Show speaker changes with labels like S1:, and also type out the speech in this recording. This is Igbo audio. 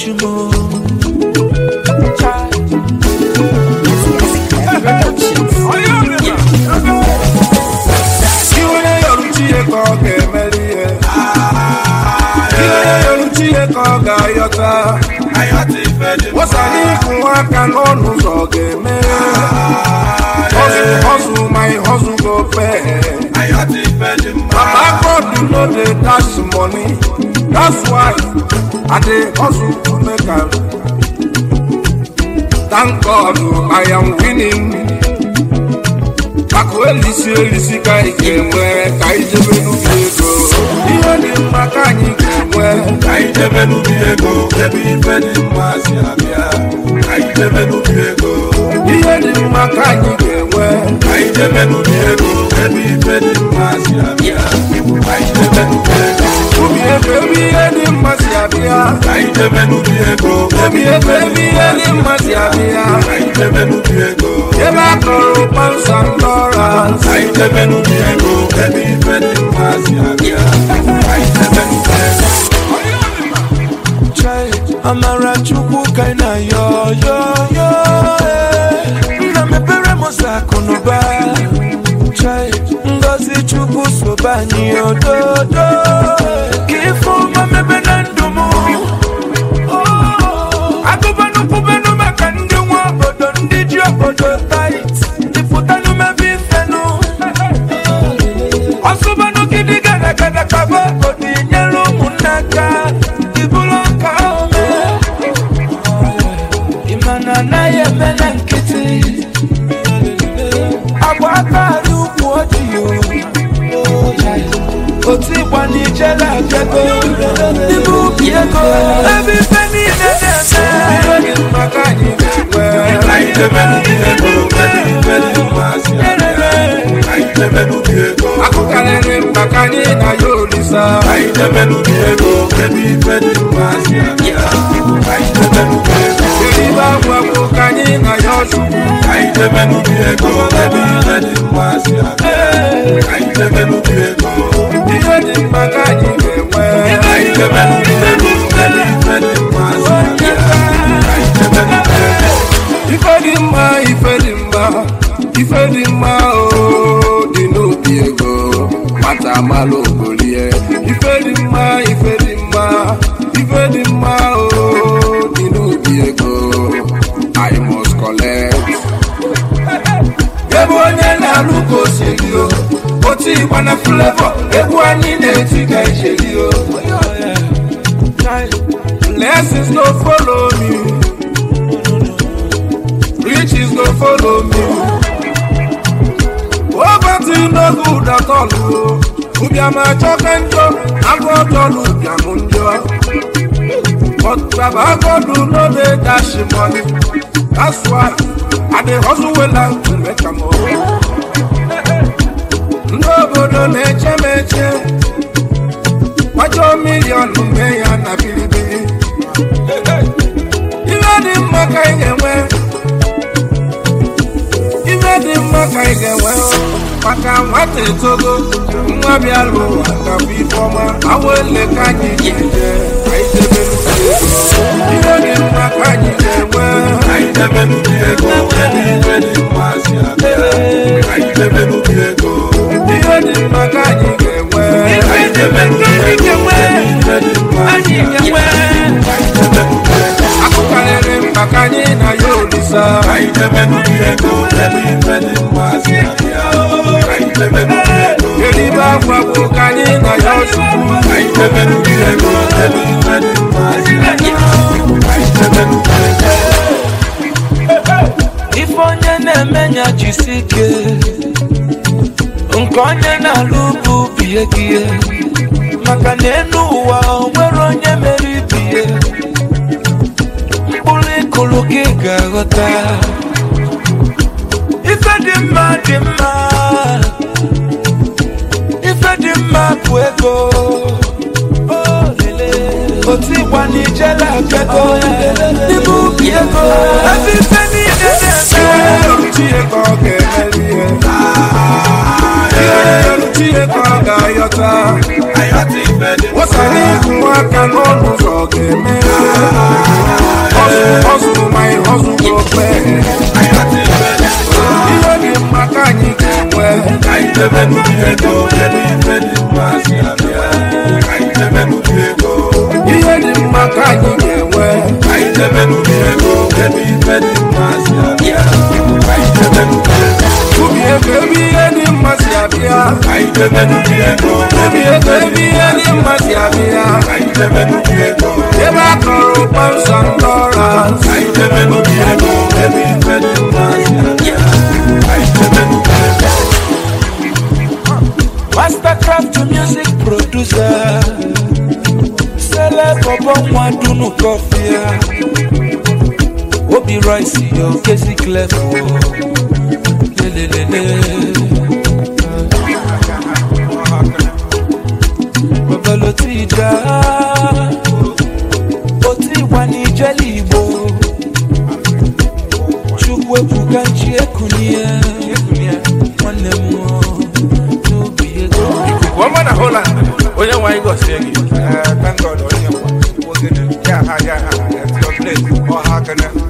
S1: ojumo
S2: Iwe yọrọ chie ka ọ ga-emeri ihe Iwe yọrọ chie ka ọ ga-ayọta Wasa n'ịkwụ aka n'ọnụ ụzọ ga-eme Hustle, hustle, my hustle go pay Papa God no dey dash money That's why I dey hustle to make am Thank God I am winning Akụ elisi elisi ka anyị ga-enwe ka anyị jebe n'ubi ego ihe dị mma ka anyị ga-enwe
S3: Ka anyị debe n'ubi ego ebe ife dị mma si abịa Ka anyị debe n'ubi ego
S2: ihe dị mma ka anyị ga-enwe
S3: Ka anyị debe n'ubi ego ebe ife dị mma si abịa Ka anyị debe n'ubi ego
S2: ubi ego ebe ihe dị mma si abịa
S3: Ka anyị debe n'ubi ego
S2: ubi ego ebe ihe dị mma si abịa
S3: Ka anyị debe n'ubi ego
S2: ebe a kọrọ kpansa ndọras
S3: Ka anyị debe n'ubi ego ebe ife dị mma si abịa Ka anyị debe n'ubi ego
S1: Chai, amara chukwu ka ị na-ayọ yọ yọ eh. nna mepere m ụzọ akụ na ụba Chai, ngozi chukwu sobe anyị ododo ka ife ọma mebe na ndụ m agụbanụ kwubenụ maka ndị nwe obodo ndị ji obodo tait ndị pụtanụ mebe ifenụ ọsụbanụ gidi gara gara kaba obodo inyere ụmụnne aka ibulu ọka ome ịmana anaghị eme na nkịtị agba aka arị ukwu ojii otu ịgba n'ijele abịago n'ime ubi ego ebe ife niile na-eme
S2: ihe dị mma ka anyị ga-enwe
S3: Ka anyị debe n'ubi ego ebe ife dị mma si abịa Ka anyị debe n'ubi ego
S2: akụ karịrị mma ka anyị na ya olisa
S3: Ka anyị debe n'ubi ego ebe ife dị mma si abịa Ka anyị debe n'ubi ego
S2: eribe agwụ agwụ ka anyị na ya ọchukwu
S3: Ka anyị debe n'ubi ego ebe ife dị mma si abịa Ka anyị debe n'ubi ego
S2: ihe dị mma ka anyị ga-enwe
S3: Ka anyị debe n'ubi ego ebe ife dị mma si abịa Ka anyị debe n'ubi ego
S2: ife dị mma ife dị mma ife dị mma o dị n'obi ego mata amalụ ogolie ife dị mma ife dị mma ife dị mma o dị n'obi ego i must collect ebe onye na-alụ ka o si eri o otu ịgba na flavọ egwu anyị na-eti ka ijeri o blessings no follow me riches go follow me. Poverty no good at all. o. Ụbịam achọka njọ, agụ ọjọọ na ụbịam njọ. But Baba God no dey dash money. That's why I dey hustle well and to make am o. Ndị obodo na-eche m eche. Kwajọ milion mee ya na bilibili. Ihe dị mma ka ị ga-enwe. ife dị mma ka ị ga-enwe maka nwata etogo nwa bịara ụwa gabụ ifeọma awa ele ka anyị ga-eje ka anyị debe n'ubi ego ihe dị mma ka anyị ga-enwe
S3: Ka anyị debe n'ubi ego ebe ife dị mma si abịa Ka anyị debe n'ubi ego
S2: ihe dị mma ka anyị ga-enwe
S3: Ka anyị debe n'ubi ego ebe ife dị mma si abịa Ka anyị debe n'ubi ego
S2: akụ karịrị mma ka anyị na ya olisa
S3: Ka anyị debe n'ubi ego ebe ife dị mma si abịa Ka anyị debe n'ubi ego
S2: eribe akwa bụ ka anyị na ya ọchukwu
S3: Ka anyị debe n'ubi ego ebe ife dị mma si abịa Ka anyị debe n'ubi ego
S1: ife onye na-eme nya jisi ike nke onye na-alụ bụ bie gị ihe. maka na enu ụwa o nwere onye mere ibie mkpụrụ ịkụrụ gị ga-aghọta ife dị mma dị mma ife dị mma bụ ego Oh, lele. otu ịgba n'ijele abịago n'ime ubi ego ebe ife niile na-eme
S2: Chie ka ọ ga-emeri ihe ihe Chie ka ọ ga-ayọta
S3: Ayọ̀tí ife dị mma
S2: wosara ịkwụ aka n'ọnụ ụzọ ọ ga-eme Hustle, hustle, my hustle go pay. ihe dị mma ka anyị ga-enwe
S3: Ka anyị debe n'ubi ego, ebe ife dị mma si abịa. Ka anyị debe n'ubi ego,
S2: ihe dị mma ka anyị ga-enwe
S3: ka anyị debe n'ubi ego, ebe ife dị mma si abịa. Ka anyị debe n'ubi ego,
S2: ubi ego ebe ihe dị mma si abịa
S3: ka anyị debe n'ubi ego,
S2: ubi ego ebe ihe dị mma si abịa
S3: ka anyị debe n'ubi ego,
S2: ebe a kọrọ ụkpọ nsọ ndọra
S3: ka anyị debe n'ubi ego, ebe ife dị mma si abịa. Ka anyị debe n'ubi ego.
S1: Mastercraft music producer Celeb ọbọ nwa dunu kọfịa Obi Rice yo kesi clef o Lelelele Babalo ti da O ti wà ní jẹ́lì Igbo Chukwu ebuka nchi ekunie Nwanne m o n'obi ego
S2: ọma na Holland onye nwe anyị gọzie gị Eh, thank God onye nwe. Ogene, ya ha ya ha, it's your place. Ọ ha kene.